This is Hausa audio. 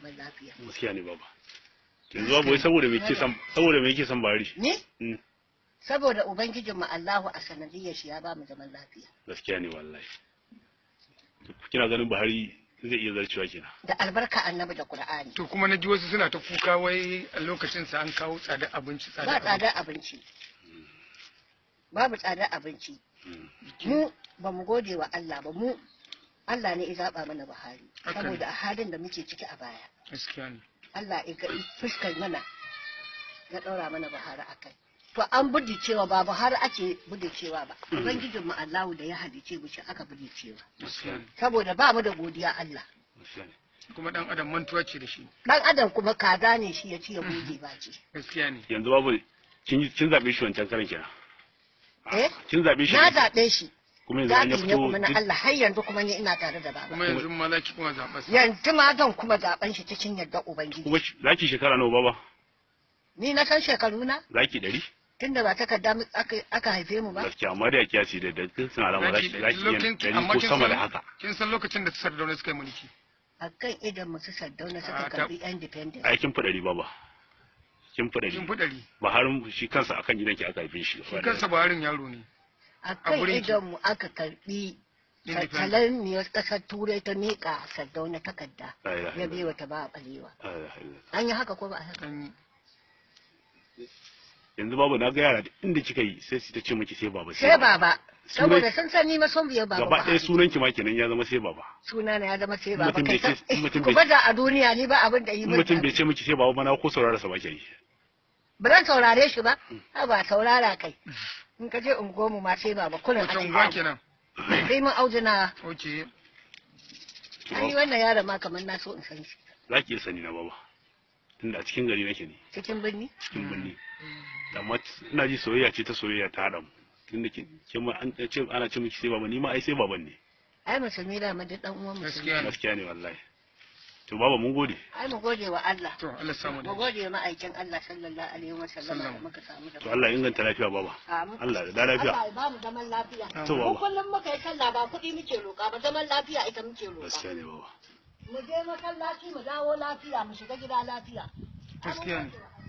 zaman lafiya gaskiya ne baba yanzu babu wai saboda me yake san saboda me yake san bari ni Mm, saboda ubangijin mu Allahu a sanadiyyar shi ya ba mu zaman lafiya gaskiya ne wallahi kina ganin Buhari zai iya zarcewa kenan da albarka annabi da Qur'ani to kuma na ji wasu suna ta kuka wai a lokacin sa an kawo tsada abinci ba tsada tsadar abinci babu tsadar abinci Mm, mu ba mu gode wa Allah ba mu Allah ne ya zaba mana Buhari Haka ne. saboda a halin da muke ciki a baya gaskiya ne Allah ya ga fuskar mana ya ɗaura mana Buhari a kai. To an budi cewa ba Buhari ake budi cewa ba. Ubangijin mu Allahu da ya halice mu shi aka budi cewa. gaskiya ne Saboda ba mu da godiya Allah. gaskiya ne kuma dan adam mantuwa ce da shi Dan adam kuma kaza ne shi ya ci ya goge ba ce. gaskiya ne yanzu babu kin kin zabe shi wancan karan kenan Eh? kin zabe shi Na ne? zaɓe shi. kuma yanzu an ya Zaɓi ne fito kuma na duk- Allah har yanzu kuma ni ina tare da baba. kuma yanzu ma za ki kuma zaɓa sa Yanzu ma zan kuma zaɓen shi cikin yardar Ubangiji. kuma shi- zaki shekara nawa baba Ni na san shekaru na zaki ɗari tunda ba takarda mu- aka aka haife mu ba. gaskiya amma da ya kiyasi da da kin san alama zaki zaki yin lokacin ɗari amma ko kin sama da san haka kin san lokacin da sardauna suka yi mulki A kan idan musu sardauna suka Ah, ta- karɓi independence. ai kin fi ɗari baba kin fi kin ɗari fi ɗari Buhari shi kansa akan gidanki aka haife shi shi kansa baharin yaro ne a kan gurin ki. idonmu aka karbi Independent. tattalaniyar ƙasar turai ta miƙa sardauna takarda La ilaha ya illallah. biya ta ba a ɓalewa La ilaha illallah. an yi haka ko ba a haka An- yanzu babu na ga yara duk inda kika yi sai su ta ce miki sai baba sai baba Sunan- saboda sun san ni ma son biyan baba gaba ɗaya Buhari. sunan ki ma kenan ya zama sai baba suna na ya zama sai In baba mutum kai bai ce- san- in mutum ku bai- baza a duniya ni ba abin da yi in min mutum bai daɗi. ce miki sai baba ba na ko saurara sa ba ke yi ba zan saurare shi ba ha ba saurara kai in ka je unguwarmu ma sai baba kullum wata ake unguwa yi. kenan sai mun aujina ok an yi wannan yaron ma kamar na so in san shi za ki iya sani na baba tunda a cikin gari nake ne cikin birni cikin birni amma ina ji soyayya ce ta soyayya ta haɗa mu tunda ke ke ma an ce ana ce miki sai baba ni ma ai sai baban ne ai musulmi da mu duk dan uwan musulmi gaskiya ne gaskiya ne wallahi to baba mun gode ai mu gode wa Allah to Allah samu da mu gode wa ma'aikin Allah sallallahu alaihi wa sallam da Sallam. muka samu da to Allah ya inganta lafiya baba Amin. Allah da lafiya Allah ya ba mu zaman lafiya To, mu baba. kullum muka yi sallah ba kuɗi muke roƙa ba zaman lafiya ita muke roƙa gaskiya ne baba mu je masallaci mu dawo lafiya mu shiga gida lafiya gaskiya ne